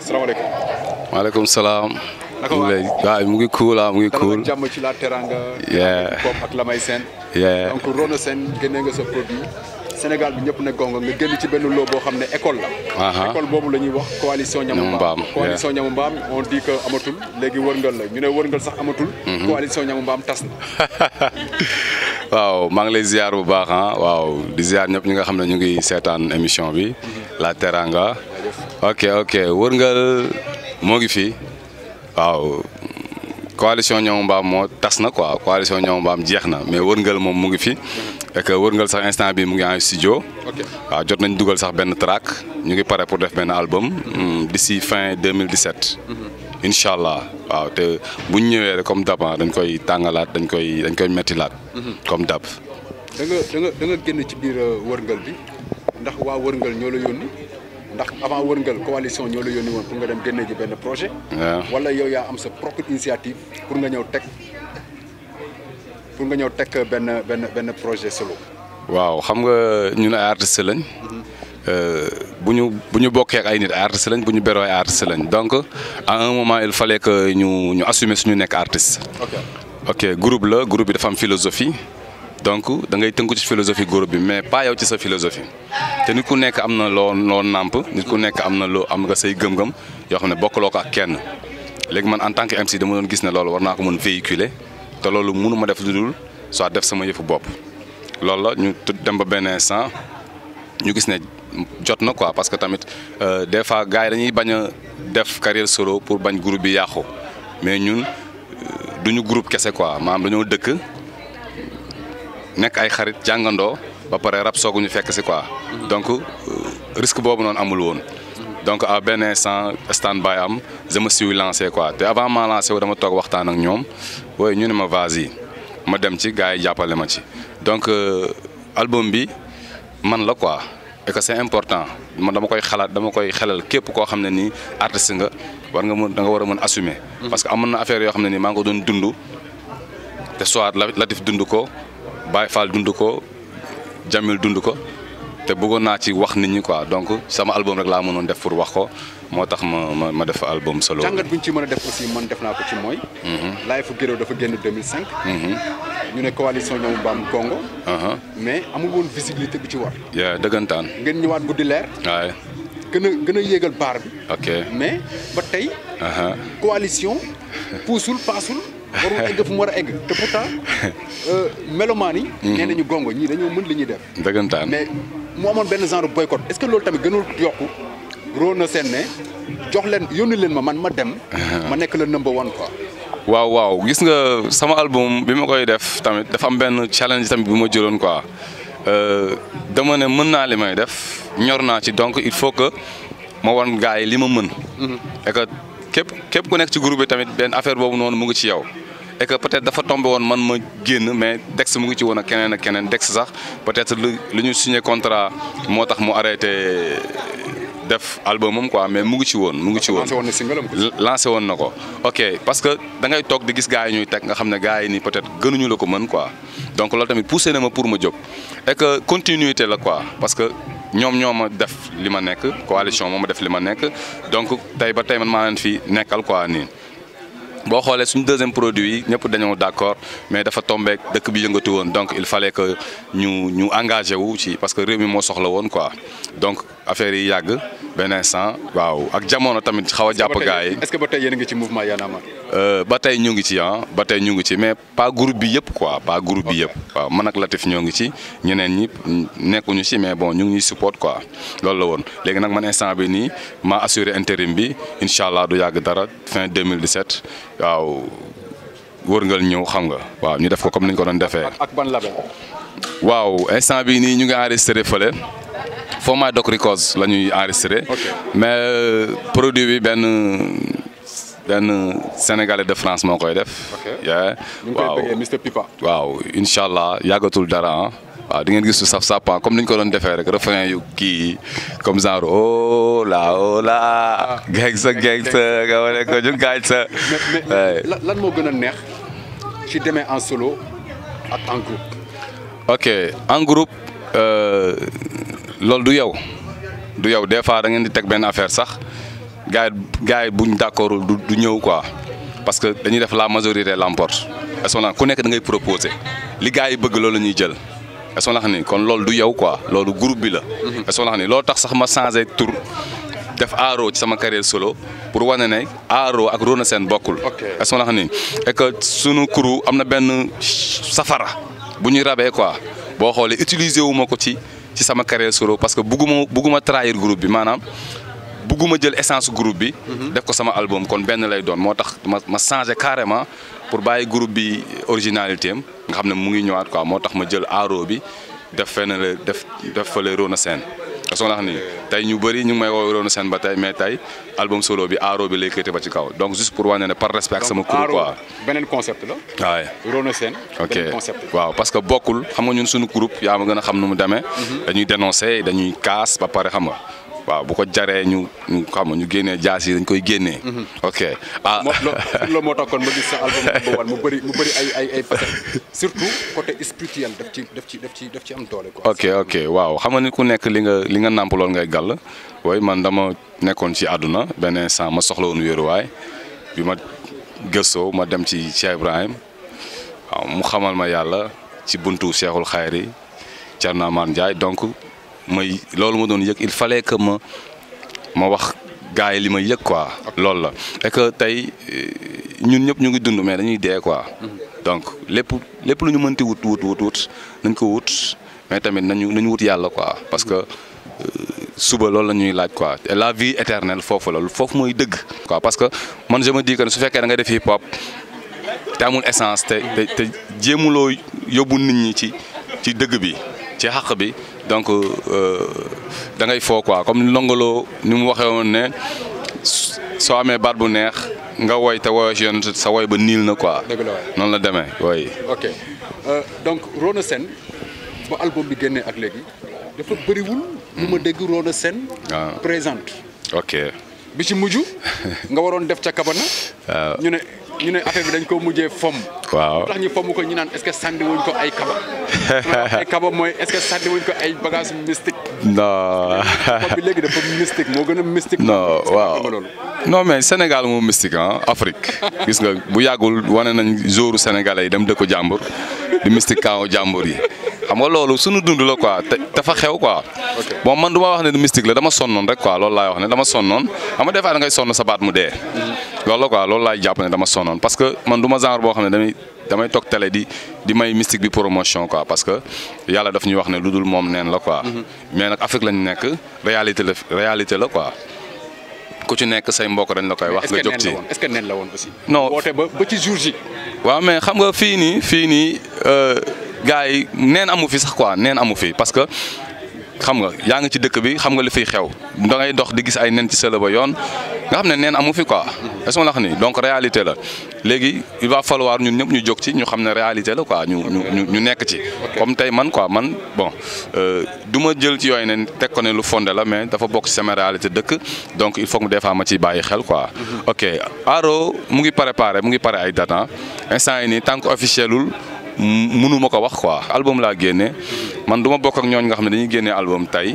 salaamaaleykum. maaleykum salaam. naka mu waa ngi lay waaw mu ngi cool ah mu ngi cool. dalal jàmm ci la Teranga. Yeah. Pop ak Lamay Sène. Yeah. donc Rono Sène génnee nga sa produit. Sénégal bi ñëpp ne gongo nga génn ci benn loo boo xam ne école la. Aha. école boobu la ñuy wax coalition ñamu Ñamu mbaam. Mbaam, coalition ñamu mbaam on dit que amatul léegi wërngal la ñu ne wërngal sax amatul. coalition ñamu mbaam tas na. waaw maa ngi lay ziar bu baax ah waaw di ziar ñëpp ñi nga xam ne ñu ngi seetaan émission bi La Teranga ok ok wërngal moo ngi fi waaw coalition ñoom mbaam moo tas na quoi coalition ñoom mbaam jeex na mais wërngal moom mu ngi fi et que wërngal sax instant bi mu ngi en studio ok waaw jot nañ dugal sax benn track ñu ngi pare pour def benn album hmm, d'ici fin 2017 incha allah waaw te bu ñu ñëwee rek comme dab ah, dañ koy tàngalaat dañ koy dañ koy mettilaat comme dab da nga da nga da nga génn ci biir euh, wërngal bi ndax waa wërngal ñoo la yónni ndax avant wërngal coalition ñoo la yónni woon pour nga dem génne ji benn projet. waaw wala yow yaa am sa propre initiative pour nga ñëw teg pour nga ñëw teg benn benn benn projet solo. waaw xam nga ñun ay artistes lañ euh, bu ñu bu ñu bokkee ak ay nit ay artistes lañ bu ñu beroo ay artistes lañ donc à un moment il fallait que ñu ñu assumer suñu nekk artiste ok ok groupe la groupe bi dafa am philosophie donc da ngay tënku ci philosophie groupe bi mais pas yow ci sa philosophie te nit ku nekk am na loo loo nàmp nit ku nekk am na loo am nga say gëm-gëm yoo xam ne bokkaloo ko ak kenn léegi man en tant que MC dama doon gis ne loolu war naa ko mën véhiculer te loolu mënu ma def lu dul soit def sama yëfu bopp loolu la ñu tu- dem ba benn instant ñu gis ne jot na quoi parce que tamit euh, des fois gars yi dañuy bañ a def carrière solo pour bañ groupe bi yàqu mais ñun euh, duñu groupe kese quoi maanaam dañoo dëkk nekk ay xarit jàngandoo ba pare rab soogu ñu fekk si quoi donc euh, risque boobu noonu amul woon donc à benn instant stand by am je me suis lancé quoi te avant ma lancé wu dama toog waxtaan ak ñoom wooy ñu ne ma vas-y ma dem ci gars yi jàppale ma ci donc euh, album bi man la quoi et que c'est important man dama koy xalaat dama koy xelal képp koo xam ne nii artiste nga war nga mën da nga war a mën assumer parce que amoon na affaire yoo xam ne nii maa ngi ko doon dund te soit La- Latif dund ko Baye Fall dund ko Jamil dund ko te bëggoon naa ci wax nit ñi quoi donc sama album rek laa mënoon def pour wax ko moo tax ma ma ma def album solo. jàngat bu ñu ci mën a def aussi man def naa ko ci mooy. Live fu Guéréo dafa génn 2005. ñu ne coalition ñoom Mbaam Congo. Uh-huh. mais amul woon visibilité bi ci war. yeah dëggantaan ngeen ñëwaat guddi leer waaye gën a gën a yéegal baar bi. ok mais ba tey uh-huh. coalition puusul paasul warul egg fu mu war a egg te pourtant euh, melomaan yi. nee nañu gongo ñii dañoo mën li ñuy def. dëggantaan mais mu amoon benn genre boycott est-ce que loolu tamit gënul yokku Rono Sène ne jox leen yónni leen ma man ma dem. ma nekk le number one quoi. waaw waaw gis nga sama album bi ma koy def tamit dafa am benn challenge tamit bu ma jëloon quoi Euh, dama ne mën naa li may def ñor naa ci donc il faut que ma wan gars yi li ma mën. et que képp képp ku nekk ci groupe bi tamit benn affaire boobu noonu mu ngi ci yow. et que peut-être dafa tombé woon man ma génn mais Dex mu ngi ci woon ak keneen ak keneen Dex sax peut-être lu lu ñu signé contrat moo tax mu arrêté def albumam quoi mais mu ngi ci woon mu ngi ci woon. lancé woon na single am ko. lancé woon na ko ok parce que da ngay toog di gis gars yi ñuy teg nga xam ne gars yi nii peut-être gënuñu la ko mën quoi donc loolu tamit poussé na ma pour ma jóg et que continuité la quoi parce que ñoom ñoo ma def li ma nekk coalition moo ma def li ma nekk donc tey ba tey man maa leen fi nekkal quoi nii. boo xoolee suñu deuxième produit yi ñëpp dañoo d'accord mais dafa tombeek dëkk bi yëngatu woon donc il fallait que ñu ñu engagé wu ci parce que réew mi moo soxla woon quoi donc affaire yi yàgg benn instant waaw ak jamono tamit xaw a jàpp gars yi. est-ce que ba tey yéen a ngi ci mouvement Y'en a marre. Euh, ba tey ñu ngi ci ah ba tey ñu ngi ci mais pas groupe bi yëpp quoi pas groupe bi yëpp waaw man ak Latif ñoo ngi ci ñeneen ñi nekkuñu ci mais bon ñu ngi ñuy support quoi loolu la woon léegi nag man instant bi nii maa assuré intérim bi incha allah du yàgg dara fin 2017 waaw wërngal ñëw xam nga waaw ñu def ko comme ni ñu ko doon defee. ak ban label. waaw instant bi nii ñu ngi enregistré fële Format Doc Records la ñuy enregistré. Ok. mais euh, produit bi benn benn sénégalais de France moo koy def. Ok. yeah. ñu ngi koy waaw bëggee Mr Pipa. waaw incha allah yàggatul dara ah. waaw di ngeen gis su saf sàppan comme ni ñu ko doon defee rek refrain yu kii comme genre oh la oh la. geng sa geng sa nga wane ko ñu gaañ sa. mais mais Ouais. lan lan moo gën a neex ci demee en solo ak en groupe. ok en groupe euh, loolu du yow du yow des fois da ngeen di teg benn affaire sax gars yi gars yi buñ d'accord du du ñëw quoi parce que dañuy def la majorité l'emporte est-ce que ku nekk da ngay proposer li gars yi bëgg loolu la ñuy jël est-ce que ni kon loolu du yow quoi loolu groupe bi la. est-ce que ni loolu tax sax ma changé tour def aaro ci sama carrière solo pour wane ne aaro ak Rona Sène bokkul. Ok. est-ce que ni et que sunu crew am na benn safara bu ñuy rabee quoi boo xoolee utiliser wu ma ko ci ci sama carrière solo parce que bugguma bugguma trahir groupe bi maanaam bugguma jël essence groupe bi. def ko sama album kon benn lay doon moo tax ma ma changé carrément pour bàyyi groupe bi originalité am nga xam ne mu ngi ñëwaat quoi moo tax ma jël aaro bi def fenn la def def fële Rona Sène parce que nga xam ni tey ñu bëri ñu ngi may woo Rona Sène ba tey mais tey album solo bi aaro bi lay këte ba ci kaw donc juste pour wane ne par respect ak sama crew quoi beneen concept la. waaye. Rona Sène. ok beneen concept. waaw parce que bokkul xam nga ñun suñu groupe yaa ma gën a xam nu mu demee. dañuy dénoncer dañuy kaas ba pare xam nga waaw bu ko jaree ñu ñu xam nga ñu génnee jaas yi dañ koy génnee. ok ah moo loo loolu moo tax kon ma gis sa album number one mu bëri mu bëri ay ay ay facettes surtout côté spirituel daf ci daf ci daf ci daf ci am doole quoi. ok ok waaw xam nga ni ku nekk li nga li nga nàmp lool ngay gàll waaye man dama nekkoon ci àdduna benn instant ma soxla woon wéeruwaay bi ma gëstoo ma dem ci Cheikh Ibrahim waaw mu xamal ma yàlla ci buntu Cheikhul Khayri Thierno Amar Ndiaye donc may loolu ma doon yëg il fallait que ma ma wax gars yi li ma yëg quoi. loolu la et que tey euh, ñun ñëpp ñu ngi dund mais dañuy dee quoi. donc lépp lépp lu ñu mënti wut wut wut wut nañ ko wut mais tamit nañu nañu wut yàlla quoi parce que. suba loolu la ñuy laaj quoi et la vie éternelle foofu la foofu mooy dëgg. quoi parce que man je me dis que su fekkee da nga def hip hop te amul essence te te te jéemuloo yóbbu nit ñi ci ci dëgg bi ci xàq bi donc da ngay foo quoi comme Ndongo ni mu waxee woon ne soo amee baat bu neex nga woy te woyoo si yoon sa woy ba niil na quoi. dëgg la waay noonu la demee woy ok Euh, donc Rona Sène ba album bi génnee ak léegi dafa bëriwul. lu ma dégg Rona Sène. waaw. présente. ok bi ci mujj nga waroon def ca kabana. waaw. ñu ne ñu ne affaire bi dañ ko mujjee fomm. waaw tax ñu fomm ko ñu naan est-ce que sànni wuñ ko ay kaba. ay kaba mooy est-ce que sànni wuñ ko ay bagages mystique. non pop bi léegi dafa mystique moo gën a mystique. non waaw nga loolu. non mais Sénégal moom mystique ah Afrique gis nga bu yàggul wane nañ jouru sénégalais yi dem dëkku jàmbur di mystique kaaw jàmbur yi xam nga loolu sunu dund la quoi te dafa xew quoi. bon man du ma wax ne du mystique la dama sonnoon rek quoi loolu laay wax ne dama sonnoon xam nga des fois da ngay sonn sa baat mu dee. loolu la quoi loolu laay jàpp ne dama sonnoon parce que man du ma genre boo xam ne damay damay toog télé di di may mystique bi promotion quoi parce que yàlla daf ñuy wax ne lu dul moom neen la quoi. mais nag Afrique lañ nekk réalité la réalité la quoi. ku ci nekk say mbokk dañ la koy wax est-ce nga que jóg nen ci la woon est-ce que nen la woon aussi. Non. woote ba ba ci jour ji. waaw mais xam nga fii nii fii nii gars yi neen amu fi sax quoi neen amu fi parce que xam nga yaa ngi ci dëkk bi xam nga li fiy xew da ngay dox di gis ay nen ci sëla ba yoon nga xam ne neen amu fi quoi est-ce que la xam ni donc réalité la léegi il va falloir ñun ñëpp ñu jóg ci ñu xam ne réalité la quoi ñu ñu ñu ñu nekk ci comme tey man quoi man bon euh, du ma jël ci yooyu ne teg ko ne lu fondé la mais dafa bokk ci sama réalité dëkk donc il faut que des fois ma ciy bàyyi xel quoi ok Aro mu ngi préparé mu ngi pare ay date instant yi nii tant que officielul mënu ma ko wax quoi album laa génne man du ma bokk ak ñooñ nga xam ne dañuy génnee album tey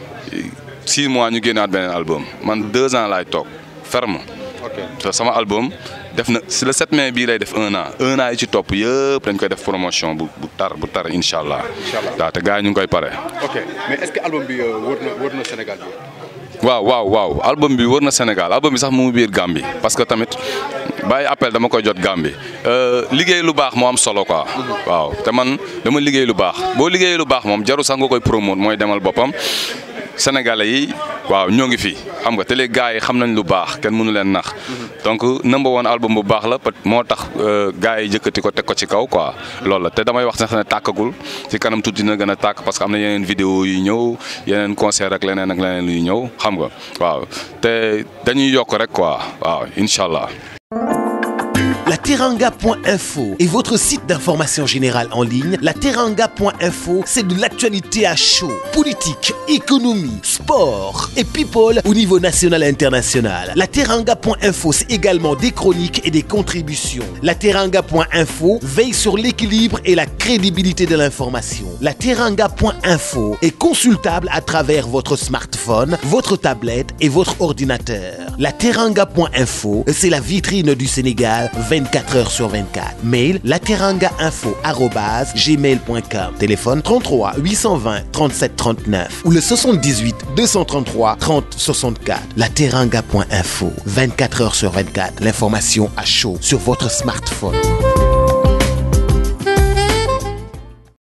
six mois ñu génnaat beneen album man deux ans laay toog ferme ok te sama album def na si le 7 mai bii lay def un an un an yi ci topp yëpp dañ koy def promotion bu bu tar bu tar incha allah. Incha allah. waaw te gars yi ñu ngi koy pare. ok mais est-ce que album bi euh, wër na wër na Sénégal bi. waaw waaw waaw album bi wër na Sénégal album bi sax mu ngi biir Gambie parce que tamit bàyyi appel dama koy jot Gambie Euh, liggéey lu baax moo am solo quoi. waaw te man dama liggéey lu baax boo liggéey lu baax moom jaru sax nga koy promote mooy demal boppam sénégalais yi waaw ñoo ngi fi xam nga te les gars yi xam nañ lu baax kenn mënu leen nax donc number one album bu baax la peut moo tax euh, gars yi jëkkati ko teg ko ci kaw quoi loolu la te damay wax sax ne tàkkagul ci kanam tuuti dina gën a tàkk parce que am na yeneen vidéo yu ñëw yeneen concert ak leneen ak leneen luy ñëw xam nga waaw te dañuy yokk rek quoi waaw incha allah. La Teranga.info est votre site d'information générale en ligne. La Teranga.info, c'est de l'actualité à chaud. Politique, économie, sport et people au niveau national et international. La Teranga.info, c'est également des chroniques et des contributions. La Teranga.info veille sur l'équilibre et la crédibilité de l'information. La Teranga.info est consultable à travers votre smartphone, votre tablette et votre ordinateur. La Teranga.info, c'est la vitrine du Sénégal 24 heures sur 24. Mail lateranga.info@gmail.com. Téléphone 33 820 37 39 ou le 78 233 30 64. La Teranga.info 24 heures sur 24. L'information à chaud sur votre smartphone.